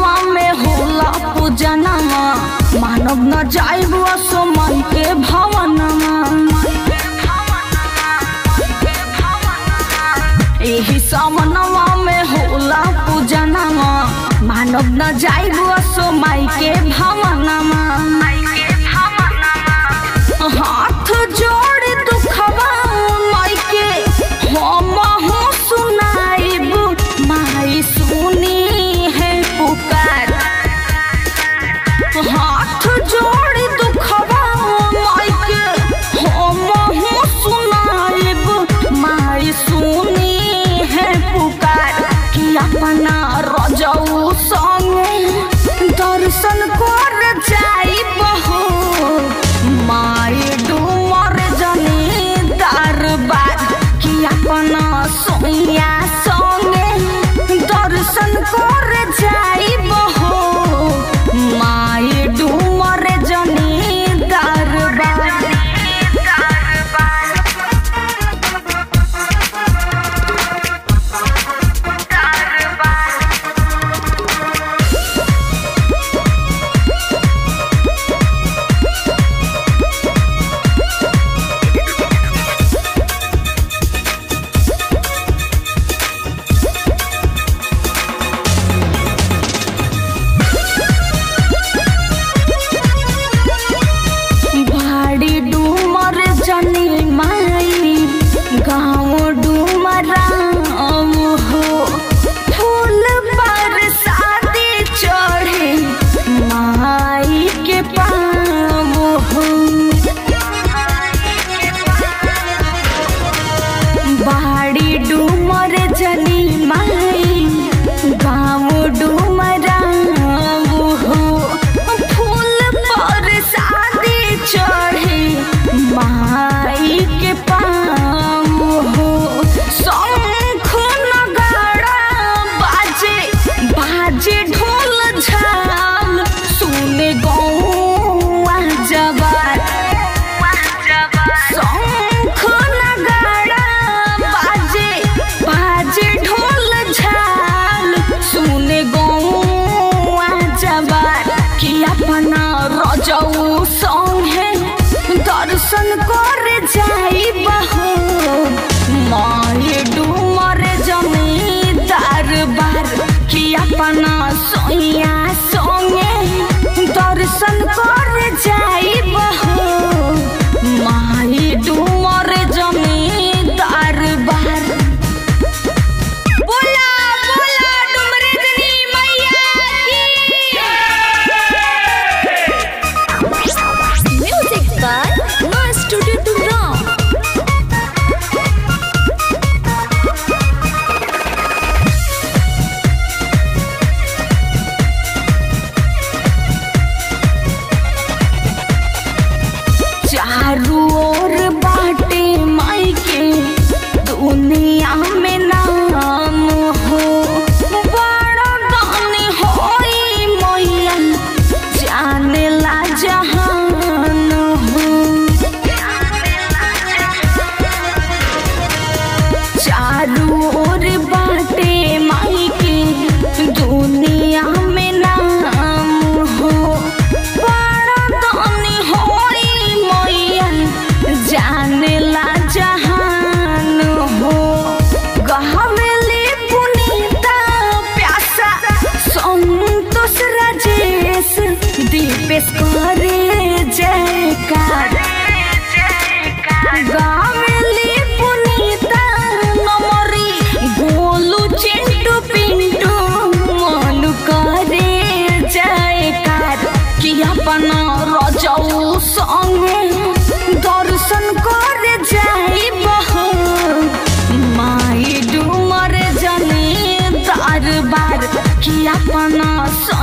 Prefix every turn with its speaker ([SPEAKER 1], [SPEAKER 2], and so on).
[SPEAKER 1] समनवा में होला पूजनमा मानव न जाइब असमन के भवनमा एही समनवा में होला पूजनमा मानव न जाइब असमाई के भवनमा हाथ जोड़ दुखवा माई के हम हूँ सुनाइब माई सुनी है पुकार हाथ जोड़ दुखवा माई के हम हूँ सुनाइब माई सुनी है पुकार कि अपना रजऊ संगे दर्शन कर जाइब हो माई डूमर जनी दरबार कि अपना सोया संगे दर्शन कर जाइब हो माई डूमर जनी दरबार भाड़ी डूमर जनी माई गाँव डूमराम हो फूल पर शादी चढ़े माई के पाम हो बाड़ी डूमर जनी माई गाँव डूमराम हो फूल पर शादी चढ़े माई के पाम हो शंख नगाड़ा बाजे बाजे ढोल झाल सुने गौआ जवार शंख नगाड़ा बाजे बाजे ढोल झाल सुने गौआ जवार कि अपना रजऊ संगे दर्शन कर जाइब हो माई डूमर जमीदार बार कि अपना सोया संगे दर्शन कर जाइब हो माई डूमर जमीदार बार बोला बोला डुमरे जनी मैया की
[SPEAKER 2] म्यूजिक बाय मां स्टूडियो तुमराव
[SPEAKER 1] चारू ओर बाटे माई के दुनिया में नाम हो बड़ा दानी होई मैया जाने ला जहान हो चारू ओर बाटे माई के दुनिया में नाम हो बड़ा दानी होई मैया जाने ला जहान हो गहवेली पुनीता प्यासा संतोष राजेश दीपेश करे जयकार गावेली पुनीता नमरी गोलू चिंटू पिंटू मन करे जयकार कि अपना रजऊ संगे दर्शन कर जाइब हो माई डूमर जनी दरबार कि अपना